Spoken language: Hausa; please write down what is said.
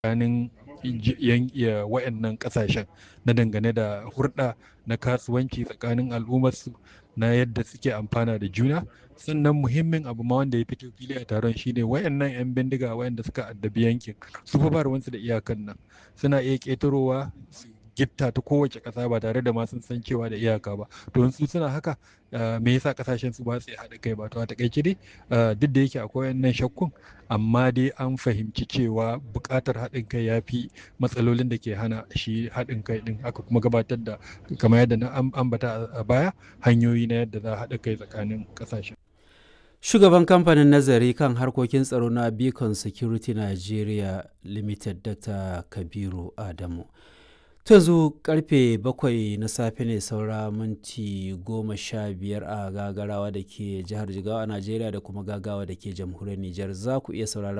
tsakanin wayannan kasashen na dangane da hurɗa na kasuwanci tsakanin al'ummarsu na yadda suke amfana da juna sannan muhimmin abu ma wanda ya fito fili a taron shine wayannan 'yan bindiga wayanda suka addabi yankin su fa ba ruwansu da iyakan nan suna iya ƙetarowa su gitta ta kowace ƙasa ba tare da ma sun san cewa da iyaka ba to su suna haka me yasa kasashen su ba su haɗa kai ba to a takaice dai duk da yake akwai wannan shakkun amma dai an fahimci cewa buƙatar haɗin kai ya fi matsalolin da ke hana shi haɗin kai ɗin aka kuma gabatar da kamar yadda na ambata a baya hanyoyi na yadda za a haɗa kai tsakanin ƙasashen Shugaban kamfanin nazari kan harkokin tsaro na Beacon Security Nigeria Limited Dr. Kabiru Adamu. To yanzu karfe bakwai na safe ne saura minti goma sha biyar a gagarawa da ke jihar Jigawa a Najeriya da kuma gagawa da ke jamhuriyar Nijar za ku iya sauraron